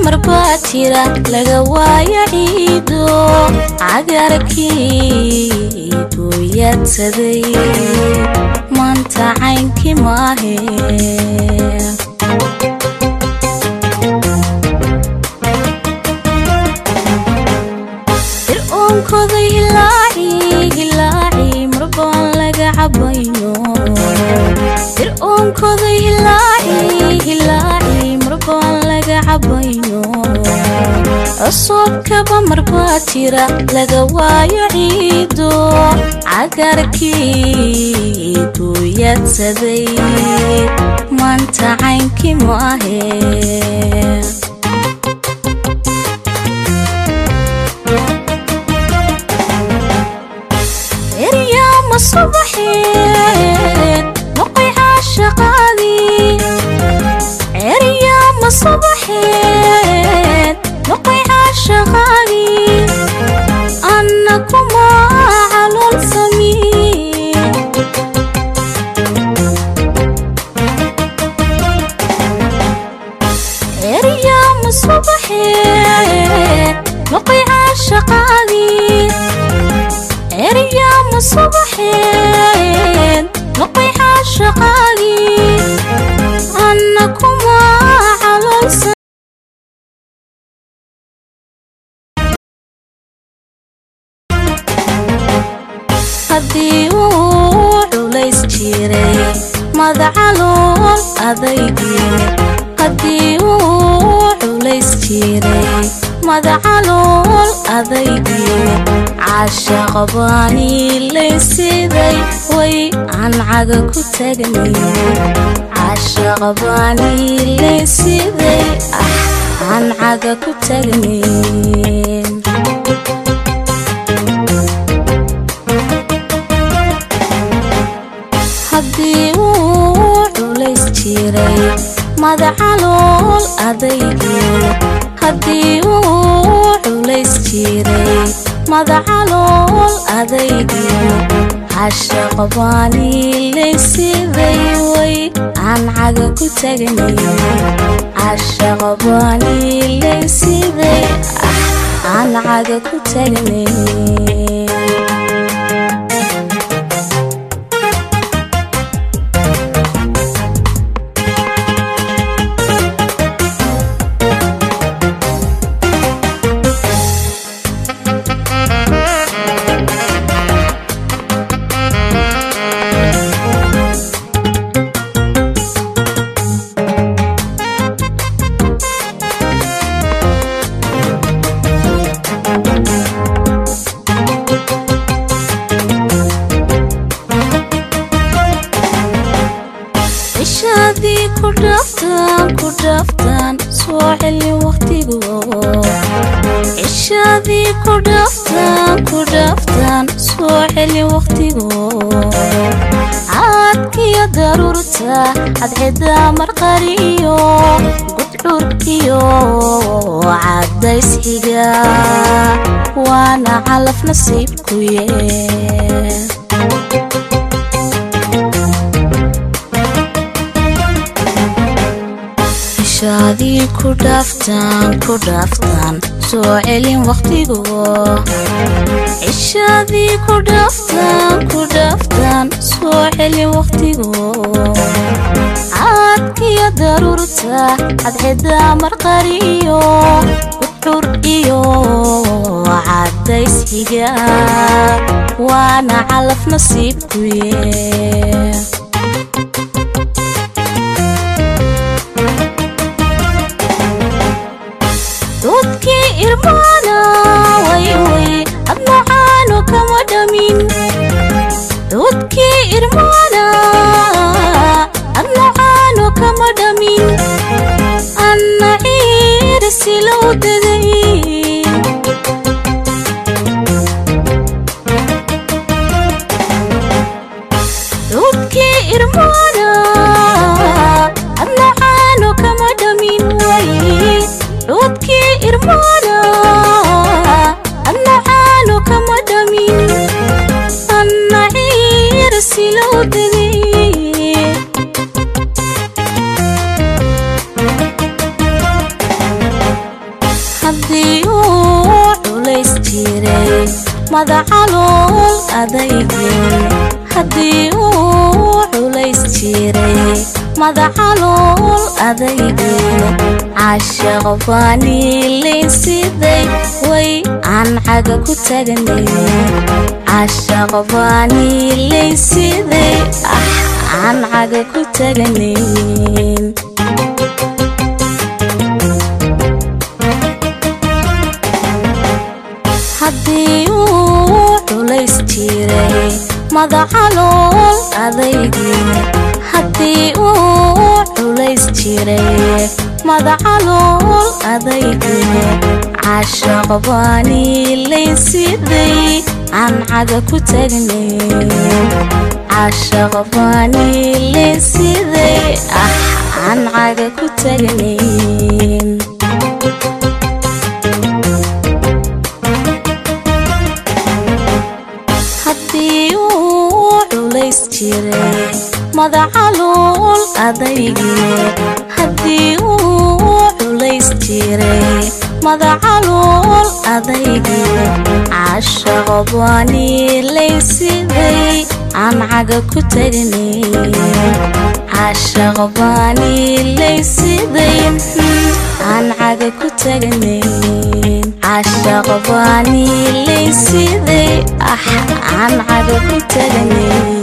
mar baa jira laga waayo ciido cagarkii gooyaadsaday maanta caynkii maahe ir-oonkooda hilaaci hilaaci marbaan laga cabayno ir-oonkooda hilaaci hilaaci marbaan laga cabayno cusubkaba marbaa jira laga waayo ciido cagarkii gooyaadsaday maanta caynkii maahe eryaama subaxeed noqoy caashaqaadii eryaama subaxeed noqoy caashaqaadii anna kuma calool samii eryaama subaxeed noqoy caashaqaadii eryaama subaxeed noqoy caashaqaagii anna kuma caloolsa haddii uu culays jiray madacalool adaygii haddii uu culays jiray madacalool adaygii caashaqabaanii laysiday way aan caga ku tagnay caashaqabaanii laysiday ah aan caga ku tagnay haddii uu culays jiray madacalool adaygii haddii uu culays jiray madacalool adaygii caashaqabaanii laysiday way aan caga ku tagnay caashaqabaanii laysiday ah aan caga ku tagnay ishaadii ku dhaaftaan ku dhaaftaan soo celi waqtigu ishaadii ku dhaaftaan ku dhaaftaan soo celi waqtigu caadkiyo daruurta cadcida marqariyo gudcur iyo cadays xiga waana calaf nasiibku yee ishaadii ku dhaaftaan ku dhaaftaan soo celin waqtigu ishaadii ku dhaaftaan ku dhaaftaan soo celin waqtigu caadkiyo daruurta cadcida marqariyo gudcur iyo cadays xiga waana calaf nasiibku yee doodkii irmaana wayway admacaano kama dhamin doodkii irmaana admacaano kama dhamin anna ciirsilow daday doodkii irmaana admacaano kama dhamin way doodkii irmaana admacaano kama dhamin anna ciirsilow daday madacalool adaygeen haddii uu culays jiray madacalool adaygeen caashaq baaniilayn siday way aan caga ku taganay caashaq baaniilayn siday ah aan caga ku taganayn haddii uu culays jiray madacalool adaygii haddii uu culays jiray madacalool adaygii caashaq baaniilayn siday aan caga ku tagnay caashaq baaniilayn siday ah aan caga ku tagnayn haddii uu culays jiray madacalool adaygii haddii uu culays jiray madacalool adaygii caashaq baaniilayn siday aan caga ku tagnay caashaq baaniilayn siday aan caga ku tagnay caashaq baaniilayn siday ah aan caga ku tagnay